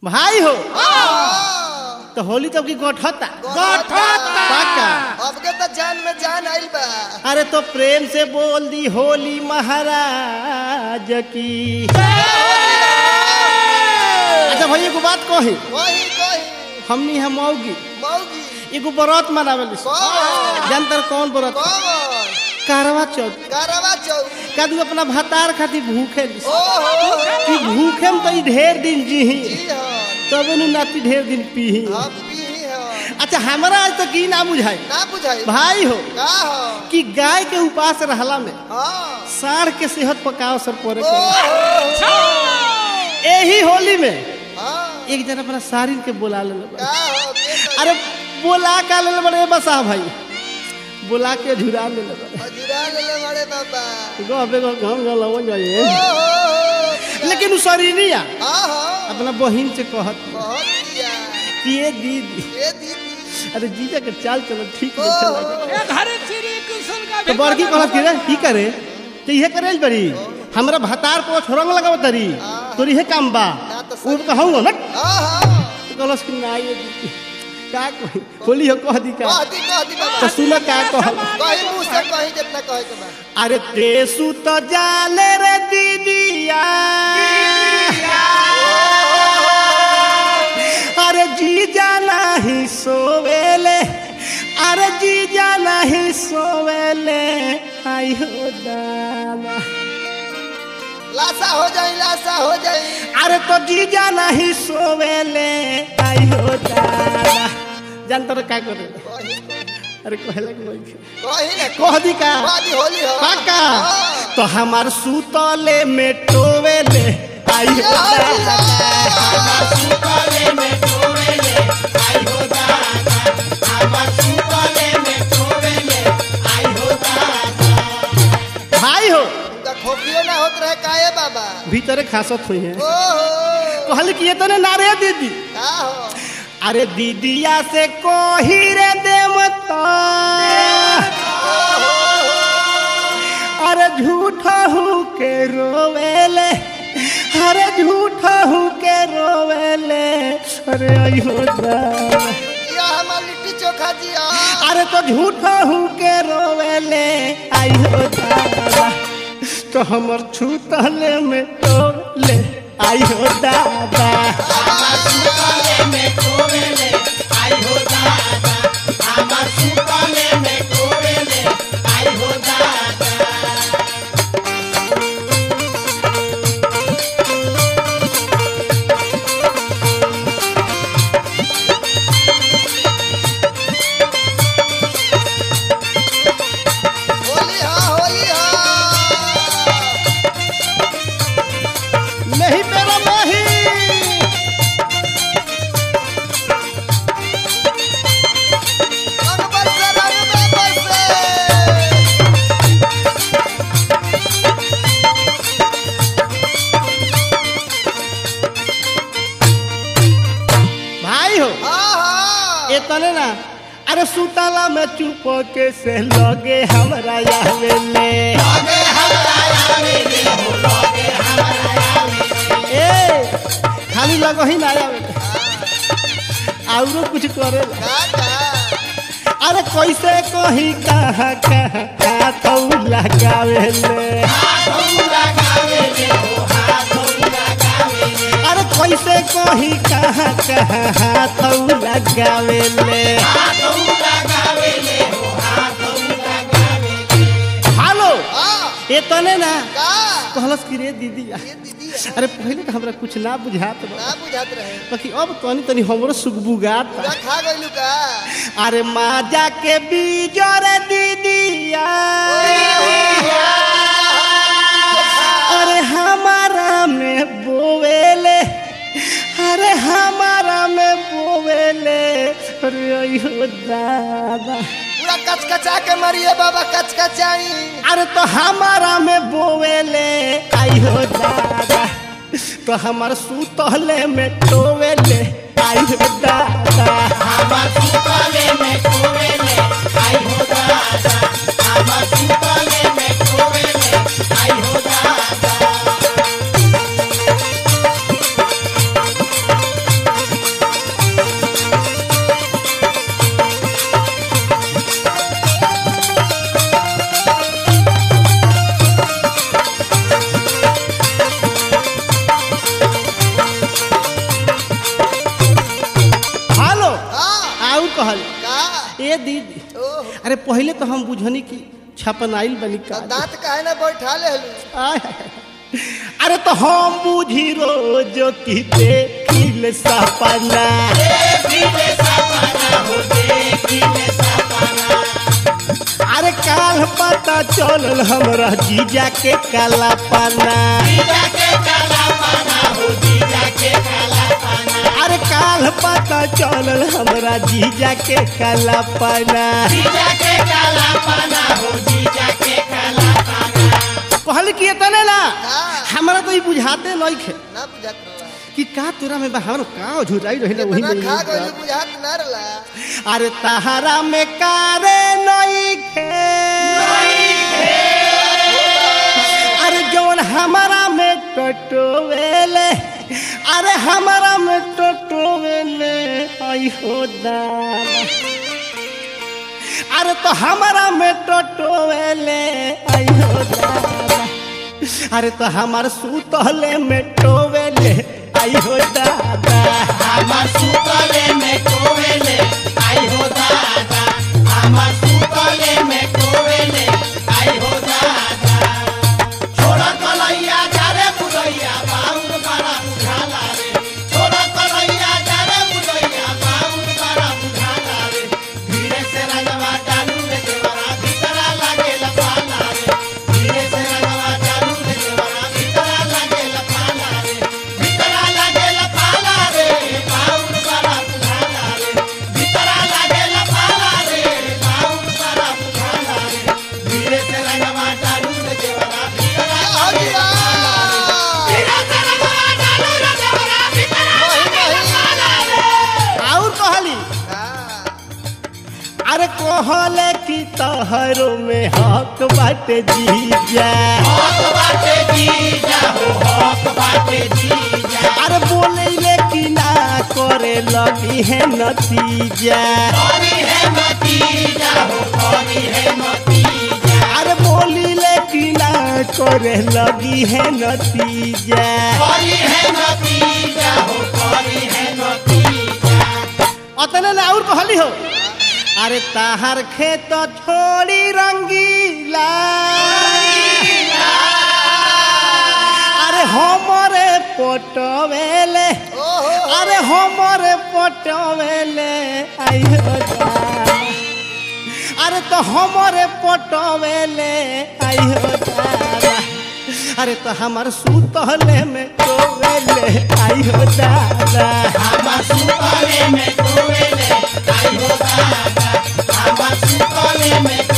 भाई हो हाँ। तो होली तो की गोठता गोठता। पाका अब के तो जान में जान आइल बा अरे तो प्रेम से बोल दी होली महाराज की अच्छा भाई एगो बात कही वही कोई हमनी है मौगी मौगी एगो व्रत मनावेली कौन जानतर कौन व्रत कौन कारवा चौथ करवा चौक कदू अपना भतार खातिर भूखे ओहो कि भूखे में तो ई ढेर दिन जीही जी हाँ तब नु नाती ढेर दिन पीही हम पी हाँ अच्छा हमारा आज तक ई ना बुझाई ना बुझाई भाई हो का हो कि गाय के उपास रहला में हाँ साढ़ के सेहत पकाओ सर परे ओहो यही होली में हाँ एक जन अपना सारिन के बुला ले का हो के अरे बोला का ले बड़े बसा भाई बुला के झुरा ले ले हजूरा ले ले बड़े बाबा गबे गो घम गलवन जाए ओहो लेकिन उ सरीनिया हाँ हाँ अपना बहिन से कहत बहुत दिया कि ये दीदी ये दीदी अरे जीजा के चाल चलो ठीक नहीं चला ओहो घरे श्री कृष्ण का तो बड़की कहत कि रे की करे तो इहे करे बड़ी हमरा भतार को छोरंग लगाव तरी तोरी इहे काम बा ना तो उ कहूंगा ना हाँ हाँ तो कहलस कि ना ये दीदी का कही होली हो कह दी का कहती कहती तो बाबा सुन का कहल कहीं मुंह से कहीं जितना कहे के बा अरे तेसु तो जाले रे दीदिया अरे जीजा नहीं सोवेले अरे जीजा नहीं सोवेले आई हो दाना लाशा हो जाई लाशा हो जाई अरे तो जीजा नहीं सोवेले आई हो दाना जानतर का करे अरे कहले कि नहीं कहीं ना कह दी का बादी होली हो पाका हाँ। तो हमार सुतले में टोवेले आई हो दादा हमार सुतले में टोवेले आई हो दादा हमार सुतले में टोवेले आई हो दादा भाई हो उनका खोखियो ना होत रहे काहे बाबा भीतरे खासत हुई है ओहो कहल कि ये तो ना रे दीदी का हो अरे दीदिया से कोही रे देवता अरे झूठा हूँ के रोवेले अरे झूठा हूँ के रोवेले अरे आई हो दादा या हमार लिट्टी चोखा जी आ अरे तो झूठा हूँ के रोवेले आई हो दादा तो हमर छूतले में टोले आई हो दादा हमर छूतले में टोले आई हो दादा हमर छूतले में टोले आई हो दादा होली हा होली हा नहीं मेरा नहीं रंग बरसे रंग में बरसे भाई हो हाँ हाँ ये तने ना अरे सुतला में चुप के से लगे हमरा आवेले ए खाली लगो ही ना आवेले औरो कुछ करे का का अरे कैसे कहीं कहाँ कहाँ हाथौ लगावेले अरे कैसे कहीं कहाँ कहाँ हाथौ लगावेले हेलो हाँ ये तने ना का कहलस कि रे दीदी ये दीदी है। अरे पहले तो हमरा कुछ ना बुझात बा ना बुझात रहे बाकी अब तनी तनी हमरो सुगबुगात बा। पूरा खा गइलू का अरे माजा के बीजर दीदिया अरे हमारा में बोवेले अरे हमारा में बोवेले अरे अयो दादा पूरा कचकचा के मरिए बाबा कचकचाई अरे तो हमारा में बोवेले आई हो दादा तो हमार सुतले में टोवेले आई हो दादा हमार सुतले में टोवेले आई हो दादा हमार सुतले में टोवेले आई हो दादा ए दीदी ओह अरे पहले तो हम बुझनी की छपनाइल बनी तो का दांत काहे ना बैठा ले हलू आय हाय। अरे तो हम बुझी रोज की देखिल सपना अरे काल पता चलल हमरा जीजा के काला पाना अरे काल पता चलल हमरा जीजा के काला पाना कहल कि तने ना हाँ। हमरा तो ई बुझाते नहीं खे ना बुझात रहा कि का तोरा में बहार का झुराई रही वही इतना में खा ही गइल बात। बुझात ना रला अरे तहारा में कारे नहीं खे अरे जौन हमारा में टटोवेले अरे हमारा में टटोवेले आई हो दाना अरे तो हमारा में टटोवेले आई हो दाना अरे तो हमार सुतले में टोवेले आई हो दादा हमार सुतले में कोवेले आई हो दादा हमार सुतले में कोवेले आई हो दादा छोड़ा कलैया जारे बुदैया बाउर बड़ा बुझाला रे छोड़ा कलैया जारे बुदैया बाउर बड़ा बुझाला रे धीरे से रंगवा डालू रे देवरा भीतरा लागे लपाला रे धीरे से रंगवा डालू रे देवरा भीतरा लागे लपाला रे भीतरा लागे लपाला रे बाउर बड़ा बुझाला रे भीतरा लागे लपाला रे बाउर बड़ा बुझाला रे धीरे से रंगवा डालू रे देवरा भीतरा लागे लपाला रे धीरे से रंगवा डालू रे देवरा भीतरा लागे लपाला रे और कहली हाँ अरे कहले कि तहरो में हक बाटे जीजा हक बाटे जीजा हो हक बाटे जीजा अरे बोले कि ना करे लगी है नतीजा करी है नतीजा हो करी है नतीजा अरे बोली कि ना करे लगी है नतीजा करी है नतीजा हो करी है नतीजा अतने ना और कहली हो अरे ताहर खेत छोड़ी रंगीला अरे हमरे पटवेले ओहो अरे हमरे पटवेले आइयो दादा। अरे तो हमरे पटवेले आइयो दादा अरे तो हमार सुतले में टोवेले आइयो दादा हमार सुतले में कोवेले आई हो दादा हमार सुतले में